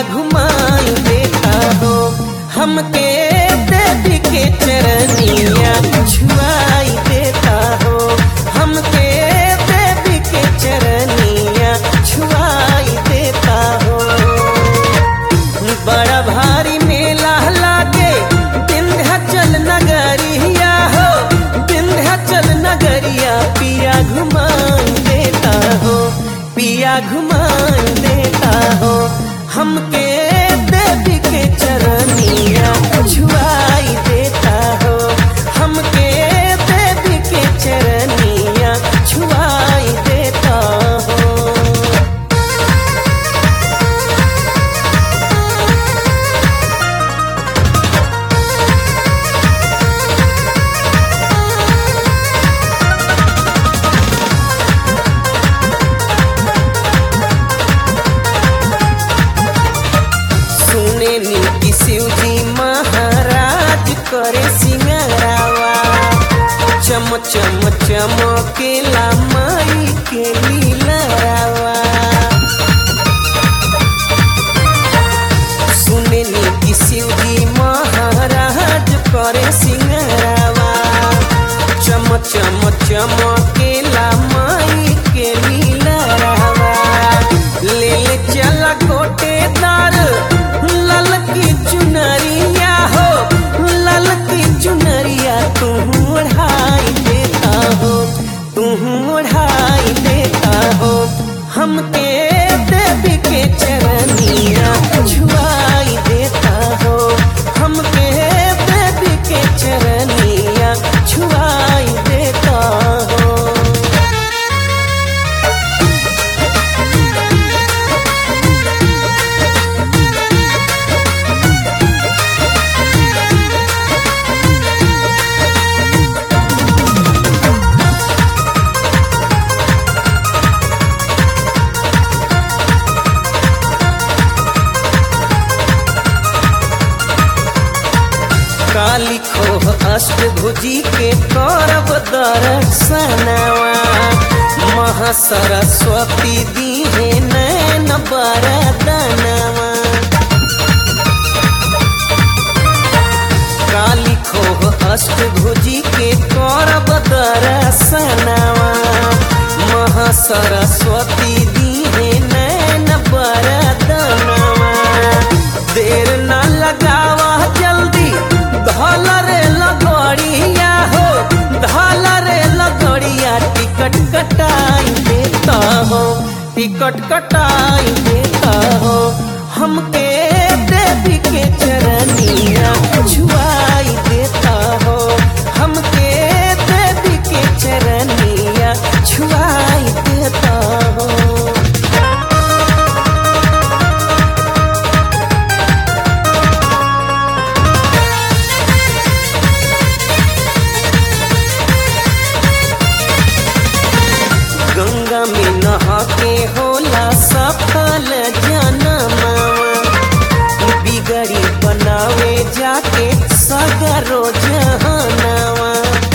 घुमाई देता हो हमके देवी के चरनिया छुआई देता हो हमके देवी के चरनिया छुआई देता हो बड़ा भारी मेला लागे विंध्याचल नगरिया हो विंध्याचल नगरिया पिया घुमाई देता हो पिया घुमाई देता हो हमके देवी के चरनिया छुआई देता हो हमके देवी के चरनिया छुआई देता हो सुने नीति शिव जी महाराज करे सिंगरावा चम चम चमकेला माई के लीलावा सुने नीति शिव जी महाराज करे सिंगरावा चम चम चमकेला माई के लीलावा ले ले चला कोटेदार लाल की चुनरिया हो लाल की चुनरिया तू ओढ़ाई देता हो तू ओढ़ाई देता हो हमके देवी के चरनिया छुआई देता हो हमके देवी के चरनिया छुआई देता हो काली खोह अष्टभुजी के करब दर्शनवा महासरस्वती दीहे नैन बरदनवा काली खोह अष्टभुजी के करब दर्शनवा महासरस्वती दीहे नैन बरदनवा देर न लगावा जल्दी धल रे लगड़िया हो धल रे लगड़िया टिकट कटाई देता हो टिकट कटाई देता हो हमके देवी के चरनिया छुआई देता हो हमके देवी के चरनिया छुआई देता हो गंगा में नहा के होला सफल जनमवा बिगड़ी बनावे जाके सगरो जहनवा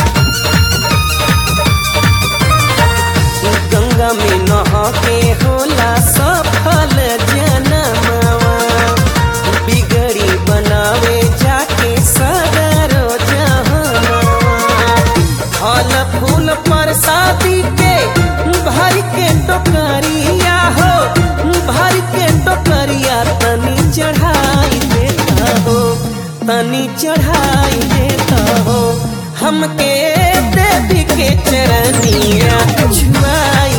गंगा में नहा के होला सफल जनमवा बिगड़ी बनावे जाके सगरो जहनवा फल फूल प्रसादी के भर के टोकरिया हो भर के टोकरिया तनी चढ़ाई देता हो तनी चढ़ाई देता हो हमके देवी के चरनिया छुआई